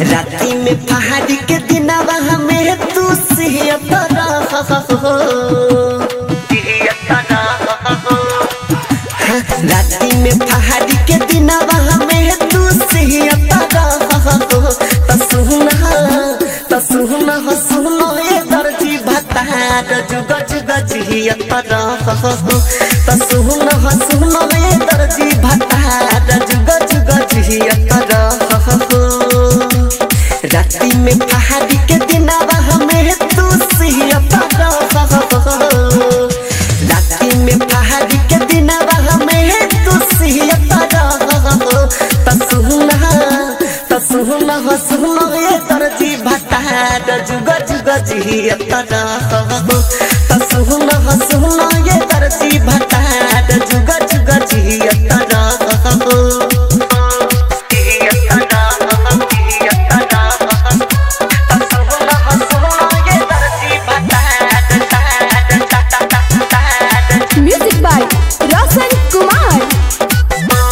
राती में पहाड़ी के दिनावा हमें तू सिहतरा राती में पहाड़ी के दिनावा हमें तू सिहतरा तसुना तसुना हसुनो ए दर्जी भतार जुग जुग जियतरा तसुना हसुनो ए दर्जी भतार जुग जुग जियतरा राती में पहाड़ी के दिनावा हमें तू सिहतरा राती में पहाड़ी के दिनावा हमें तू सिहतरा तसुना तसुना हसुना ए दर्जी भतार जुग जुग जियतरा तसुना हसुना ए दर्जी भतार जुग जुग जियतरा Music by Roshan Kumar.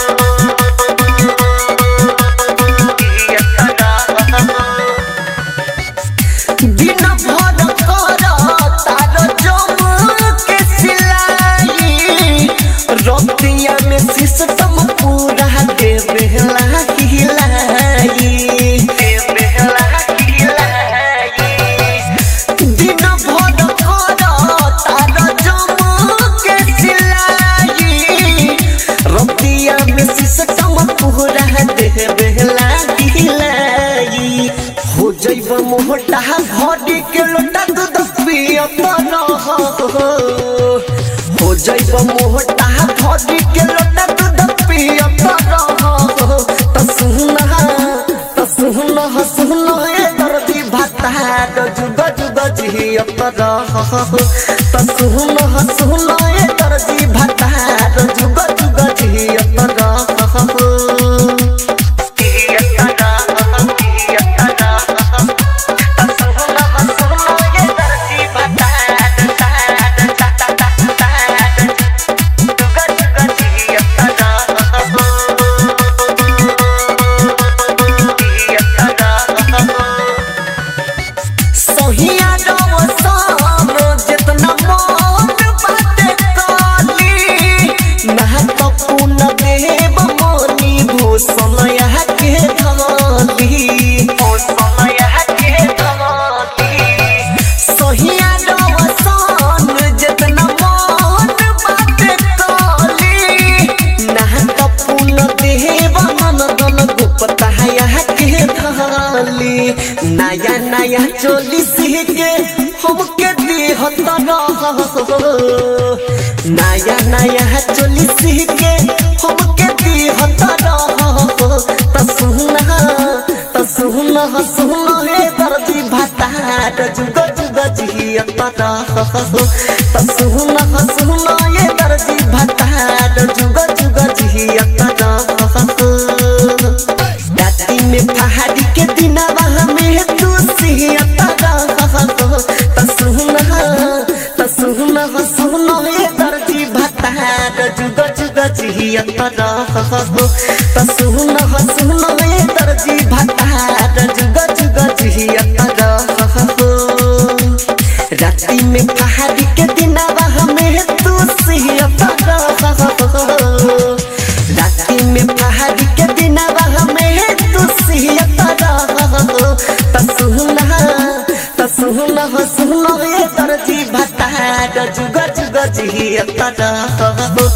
दिन भर कर तार जम के सिलाई रतिया में सिस्टम पूरा दे बेहला हिलाई दिन भर कर तार जम के सिलाई रतिया में सिस्टम पूरा दे बेहला हिलाई हो जैब मोहटा भरी के लोटा दूध पियत रह हो जैब मोहटा भरी के लोटा दूध पियत रह तसुना तसुना हसुना ए दर्दी भाता जुग जुग जियत रह तसुना हसुना ए दर्दी भाता जुग जुग जियत रह सहिया रवसान जितना मन बाटे काली महत्वपूर्ण देव मोनी भूषण यहाँ के धमाली सहिया रवसान जितना मन बाटे काली महत्वपूर्ण देव नंदन गुप्ता यहाँ के धाली नया नया चोली सीखे हमके दिहत नया नया चोली सीखे हमके दिहत तसुना तसुना हसुना हे दर्दी भतार जुग जुग जियत तसुना हसुना हे दर्दी भतार जुग जुग जियत राती में पहाड़ी के दिनावा हमें तू सिहतरा तसुना तसुना हसुना हे दर्दी भतार जुग जुग जियतरा तसुना हसुना हे दर्दी भतार जुग जुग जियतरा राती में पहाड़ी के दिनावा हमें तू सिहतरा राती में पहाड़ी के दिनावा हमें तू सिहतरा तसुना तसुना हसुना ये दर्जी भतार जुग जुग जियतरा